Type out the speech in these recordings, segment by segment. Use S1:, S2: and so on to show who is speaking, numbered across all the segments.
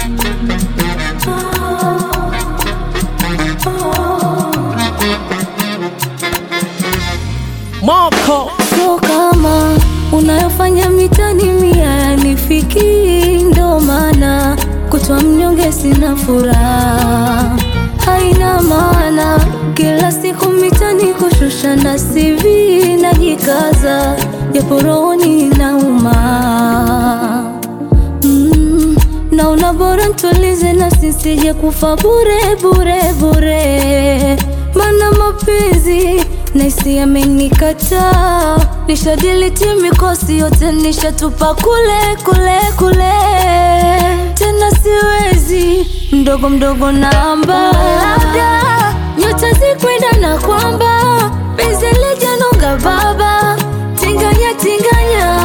S1: Moko
S2: So kama unayofanya mitani mia yanifiki, ndo maana kutwa mnyonge sina furaha, haina maana kila siku mitani kushusha na CV najikaza, japo rohoni inauma mm, naona bora ntulize na sisije kufa bure bure bure, mana mapenzi naisi amenikataa, nishadiliti mikosi yote nishatupa kule kule kule, tena siwezi mdogo mdogo namba, labda nyota zikwenda na kwamba penzi lijanonga baba, tinganya tinganya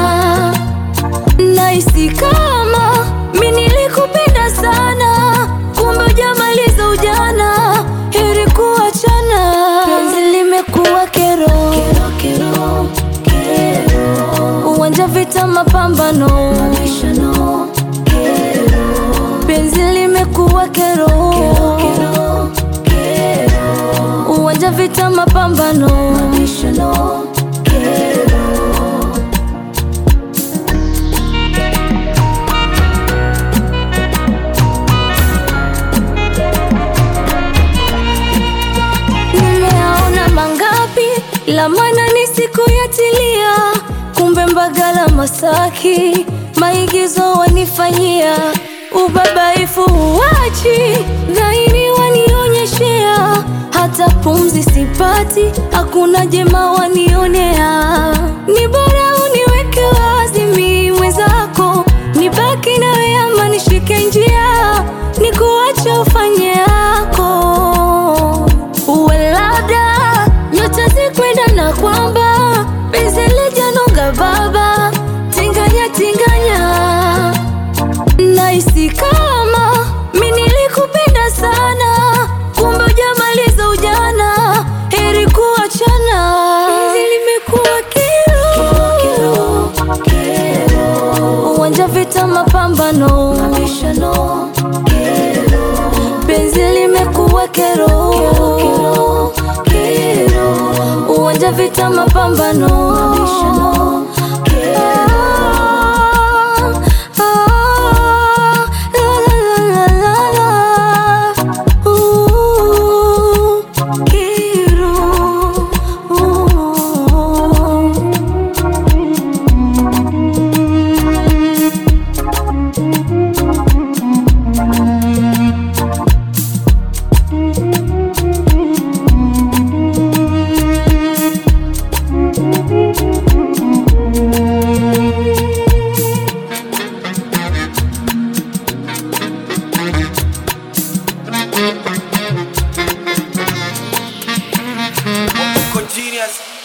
S2: Naisi kama mi nilikupenda sana, kumbe hujamaliza ujana, heri kuachana. Penzi limekuwa kero, kero, kero, kero. Uwanja vita mapambano, mabishano, kero. Penzi limekuwa kero, kero, kero, kero. Uwanja vita mapambano, mabishano, kero. Nimeaona mangapi la maana ni siku yatilia, kumbe Mbagala Masaki maigizo wanifanyia, ubabaifu uwachi dhairi wanionyeshea, hata pumzi sipati, hakuna jema wanionea, ni bora uniweke wazi mi mwenzako, nibaki nawe ama nishike njia, nikuache ufanye yako uwe labda nyota zikwenda na kwamba penzi lijanonga baba, tinganya tinganya, naisi kama mi nilikupenda sana, kumbe hujamaliza ujana, heri kuachana. Penzi limekuwa kero, kero, kero. uwanja vita mapambano, mabishano, kero. penzi limekuwa kero, kero, kero. uwanja vita mapambano, mabishano, kero. Ah, la, la, la, la, la. Ooh, kero. Ooh.
S3: Continuous.